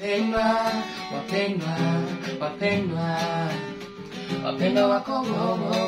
Wapendwa, wapendwa, wapendwa, wapendwa wako Mungu,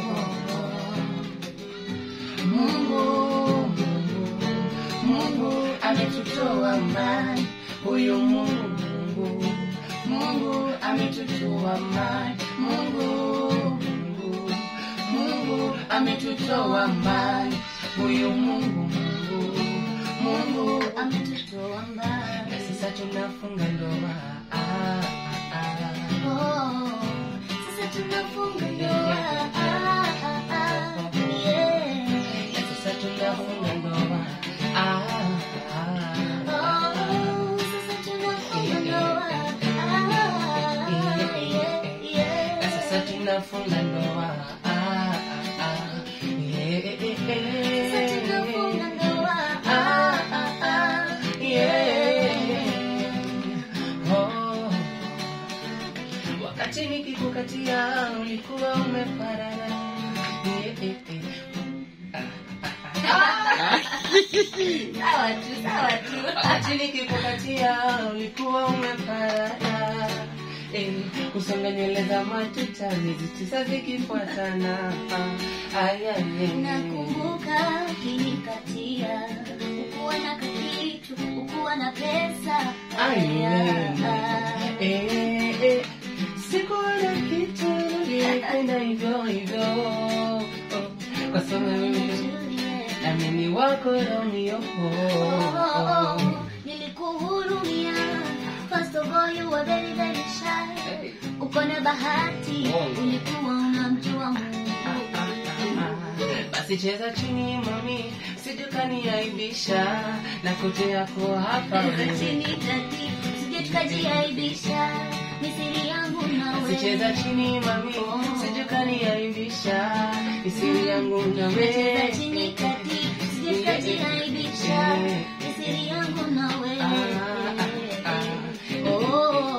Mungu, Mungu ametutoa mbali, huyu Mungu, Mungu ametutoa mbali, Mungu, Mungu, Mungu ametutoa mbali, huyu Mungu, Mungu, Mungu ametutoa mbali, na sasa tunafunga ndoa. Ah, ah, ah. Oh, sasa tunafunga ndoa. Ah, ah, ah, yeah. Na sasa tunafunga ndoa. Ah, ah, ah. Oh, sasa tunafunga ndoa. Ah, yeah, yeah. Na sasa tunafunga ndoa. Ah, ah, ah. Yeah, yeah, yeah. Sasa tunafunga ndoa. Ah, ah, ah. Yeah. Oh. Wakati nikikukatia ulikuwa umeparara. Yeah, yeah, yeah. Sawa tu, sawa tu. Wakati nikikupatia ulikuwa umeparara. Eh, kusonga nywele za matuta miezi tisa zikifuatana. Ah, ay, ay, ay. Nakumbuka ukinikatia, ukuwa na kakitu, ukuwa na pesa. Ay, Aya, eh, eh, sikuwa na kitu nilipenda hivyo hivyo Oh, kwa sababu Juliet. nami ni wako Romeo Oh, oh, oh, nilikuhurumia. First of all, you were very, very shy. Hey. Uko na bahati, Oh. ulikuwa unamjua Mungu. basi cheza chini mami sijukaniaibisha na kote yako hapa Cheza chini tati, sije tukajiaibisha. Ni siri yangu na basi cheza wewe. chini mami sijukaniaibisha isiri yangu na Cheza chini wewe tati, sije tukajiaibisha. Ni siri yangu na wewe. Oh.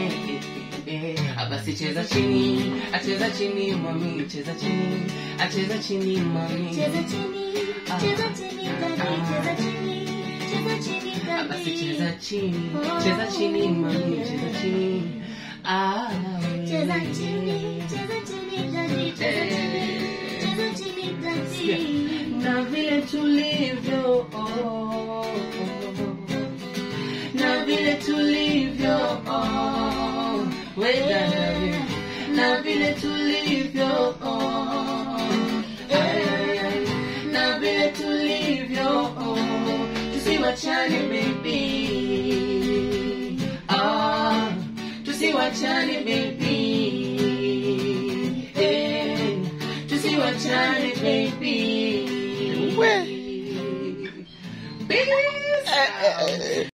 basi cheza chini acheza chini mami cheza chini acheza chini mami Cheza chini, cheza chini tati, cheza chini, cheza chini Ah, basi tati. cheza chini cheza chini mami cheza chini ah Cheza chini, cheza chini tati, cheza chini, cheza chini tati. na vile tulivyo oh, na vile tulivyo oh, weda na vile tulivyo oh, ay, ay, ay, na vile tulivyo oh, tusiwachane baby ah, tusiwachane baby eh, tusiwachane baby We. Peace out.